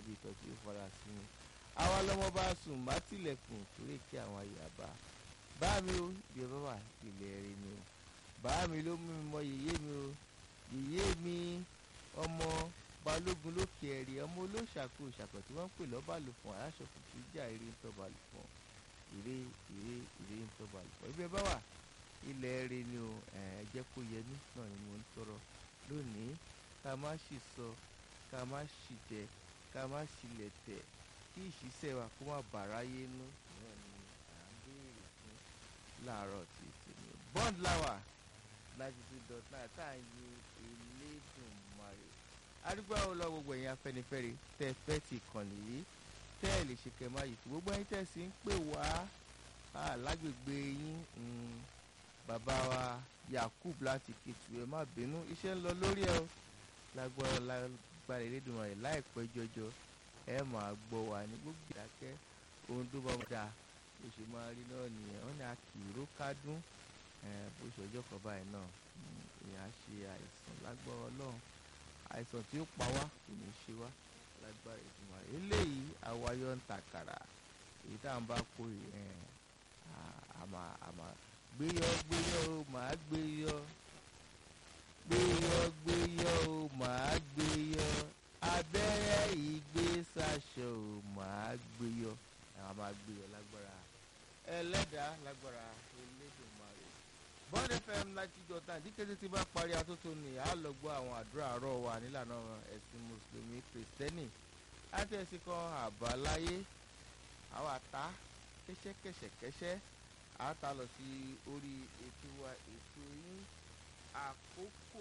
bí ìtọ́ tí ó fara sí mi àwa lọmọ bá sùn má tilẹ̀kùn torí kí àwọn àyàbá bá mi ó bí ẹ bá wà ilẹ̀ rẹ ni o bá mi ló mú mi mọ yèyé mi o yèyé mi ọmọ balógun lókè ẹ̀rí ọmọ olóṣàkó ìṣàkọ̀ tí wọ́n ń pè lọ́bàlùfọ̀n aláṣọ kùtù ìjà eré ń tọ́balùfọ̀n eré eré eré ń tọ́balùfọ̀n ibi ẹ bá wà ilẹ̀ rẹ ni o ẹ jẹ́ kó yẹ mí náà ni mo ń tọrọ lónìí ká má sì sọ ká má sì jẹ ká má sílẹ̀ tẹ̀ kí ìṣiṣẹ́ wa kó má bàráyé nú náà ni à ń béèrè fún láàárọ̀ tí tèmi bond lawa ninety two dot nine tá à ń yin Elédùmarè arúgbó àwọn lọ gbogbo ẹ̀yin afẹ́nifẹ́re tẹ́ fẹ́ ti kànnì yìí tẹ́ ẹ̀ lè ṣe kẹ́ máa yìí gbogbo ẹ̀yin tẹ́ sì ń pè wá lágbègbè yín bàbá wa Yakub láti Kétu ẹ má bínú iṣẹ́ ń lọ lórí ẹ o lágbára lágbára Elédùmarè láìpẹ́ jọjọ ẹ máa gbọ́ wa ní gbogbo ìdákẹ́ ohun tó bá wọn dáa bó ṣe máa rí náà nìyẹn wọn ní akìró kádùn bó ṣe ọjọ́ kan báyìí náà ìyẹn á ṣe àìsàn lágbára Ọlọ́run àìsàn tí ó pa wá kò ní ṣe wá lágbára ìgbìmọ̀ rẹ̀ eléyìí àwáyọ̀ ń tàkàrà èyí tá à ń bá kó àmà àmà gbéyọ gbéyọ o màá gbéyọ gbéyọ gbéyọ o màá gbéyọ abẹ́rẹ́ ìgbésàṣọ o màá gbéyọ àwọn máa gbéyọ lágbára ẹlẹ́dàá lágbára Elédùmarè bond fm láti jọ tán àdìkété tí bá parí atótó ni a lọ gbọ́ àwọn àdúrà àárọ̀ wa nílànà ẹ̀sìn mùsùlùmí kìrìsìtẹ́nì láti ẹ̀sìn kan àbáláyé àwọn àtá kẹ́sẹ́kẹ́sẹ́kẹ́sẹ́ àtà lọ sí orí ètò wa ètò yín àkókò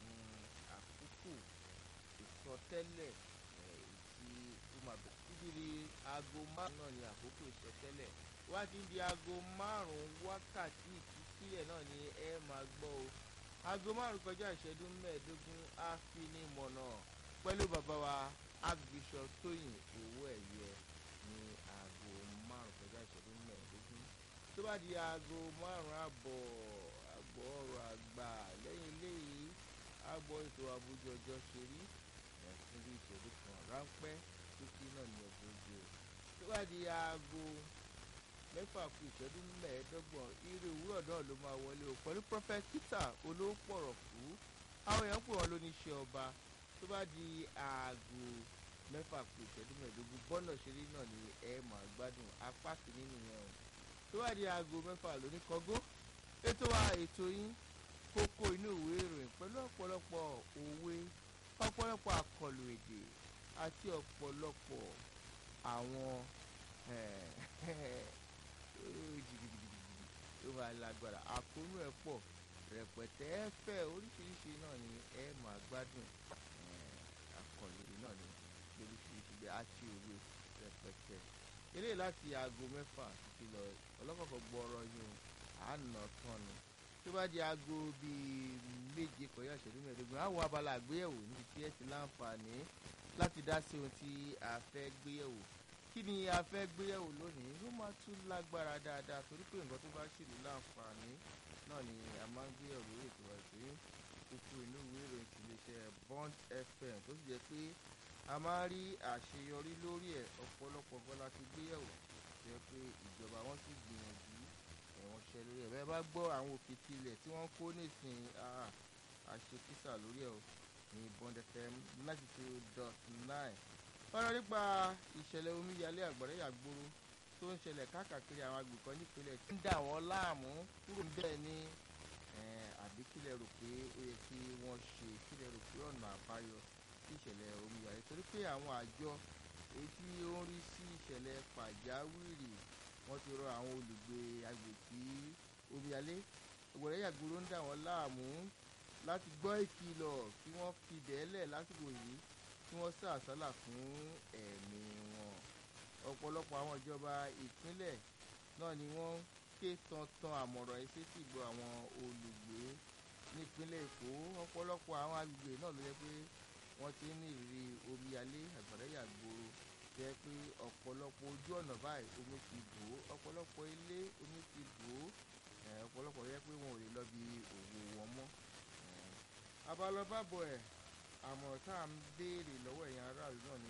àkókò ìsọtẹ́lẹ̀ tí ó máa bẹ̀ títí di aago márùn náà ni àkókò ìsọtẹ́lẹ̀ wá ti di aago márùn wákàtí ìtúsílẹ̀ náà ni ẹ máa gbọ́ o aago márùn kọjá ìṣẹ́jú mẹ́ẹ̀ẹ́dógún á fi ní mọ̀nà pẹ̀lú bàbá wa agbésọ tóyìn owó ẹ̀yẹ ní aago márùn kọjá ìṣẹ́jú mẹ́ẹ̀ẹ́dógún tó bá di aago márùn àbọ̀ àgbọ̀ ọ̀rọ̀ àgbà lẹ́yìn eléyìí àgbọ̀ ètò àbújọ ọjọ́ ṣe rí ẹ̀sìn bí ìṣẹ́jú kan ráńpẹ́ tókí náà ní ọ̀gbọ́n ojú o tó bá di aago mẹ́fà kù ìṣẹ́jú mẹ́ẹ̀ẹ́dọ́gbọ̀n irú òwúrọ̀ náà ló máa wọlé o pẹ̀lú prophet peter olóòpọ̀rọ̀ kú àwọn èèyàn pè wọ́n lóníṣẹ́ ọba tó bá di aago mẹ́fà kù ìṣẹ́jú mẹ́ẹ̀ẹ́dógún bọ́nà ṣeré náà ni ẹ máa gbádùn apá kìíní nìyẹn o tó bá di aago mẹ́fà lóní kọ́gó ètò wa ètò yín kókó inú ìwé ìròyìn pẹ̀lú ọ̀pọ̀lọpọ̀ òwe ọ̀pọ̀lọpọ̀ àkọlù èdè àti ọ̀pọ̀lọpọ̀ àwọn ó máa lágbára àkóónú ẹ̀ pọ̀ rẹpẹtẹ ẹ fẹ́ oríṣiríṣi náà ni ẹ máa gbádùn àkọlù náà ni oríṣiríṣi bí a ṣe òwe rẹpẹtẹ eléyìí láti aago mẹ́fà títí lọ ọlọ́kọ̀ọ̀kan gbọ́rọ̀ yín àná tán ni tó bá di aago bíi méje kọjá ìṣẹ́jú mẹ́ẹ̀ẹ́dógún àwọn abala àgbéyẹ̀wò níbi tí ẹ ti láǹfààní láti dá sí ohun tí a fẹ́ gbéyẹ̀wò kí ni a fẹ́ gbéyẹ̀wò lónìí ló máa tún lágbára dáadáa torí pé nǹkan tó bá sì ní láǹfààní náà ni a máa ń gbéyẹ̀wò lórí ètò àti kókó inú ìwé ìròyìn ti iléeṣẹ́ Bond FM tó sì jẹ́ pé a máa ń rí àṣeyọrí lórí ẹ̀ ọ̀pọ̀lọpọ̀ nǹkan la ti gbéyẹ̀wò jẹ́ pé ìjọba wọn sì gbìyànjú ẹ̀wọ̀n ṣẹ lórí ẹ̀ bẹ́ẹ̀ bá gbọ́ àwọn òkè tilẹ̀ tí wọ́n kó nísìnyí àṣekísà lórí ẹ̀ ní Bond FM ninety two dot nine fọ́nrán nípa ìṣẹ̀lẹ̀ omíyalé àgbàrá yàgbóró tó ń ṣẹlẹ̀ káàkiri àwọn agbègbè kan nípínlẹ̀ tí ń dà wọ́n láàmú kúrò níbẹ̀ ni àbí kílẹ̀ rò pé ó yẹ kí wọ́n ṣe kílẹ̀ rò pé ọ̀nà àbáyọ sí ìṣẹ̀lẹ̀ omíyalé torí pé àwọn àjọ èyí tí ó ń rí sí ìṣẹ̀lẹ̀ pàjáwìrì wọ́n ti rọ àwọn olùgbé agbègbè tí omíyalé àgbàrá yàgbóró ń dà wọ́n láàmú láti gbọ́ ìkìlọ̀ kí wọ́n fi bẹ́ẹ̀lẹ̀ lásìkò yìí kí wọ́n sá àsálà fún ẹ̀mí wọn ọ̀pọ̀lọpọ̀ àwọn ìjọba ìpínlẹ̀ náà ni wọ́n ké tantan àmọ̀ràn ẹsẹ̀ sì gbọ́ àwọn olùgbé nípínlẹ̀ èkó ọ̀pọ̀lọpọ̀ àwọn agbègbè náà ló jẹ́ pé wọ́n ti ní ìrírí omíyalé àgbàrá yàgbóró jẹ́ pé ọ̀pọ̀lọpọ̀ ojú ọ̀nà báyìí omi ti bò ó ọ̀pọ̀lọpọ̀ ilé omi ti bò ó ọ̀pọ̀lọpọ̀ yẹ pé wọn ò lè lọ bí òwò wọn mọ́ abalọ́bàbọ̀ ẹ̀ àmọ̀ràn tá à ń béèrè lọ́wọ́ ẹ̀yin aráàlú náà ni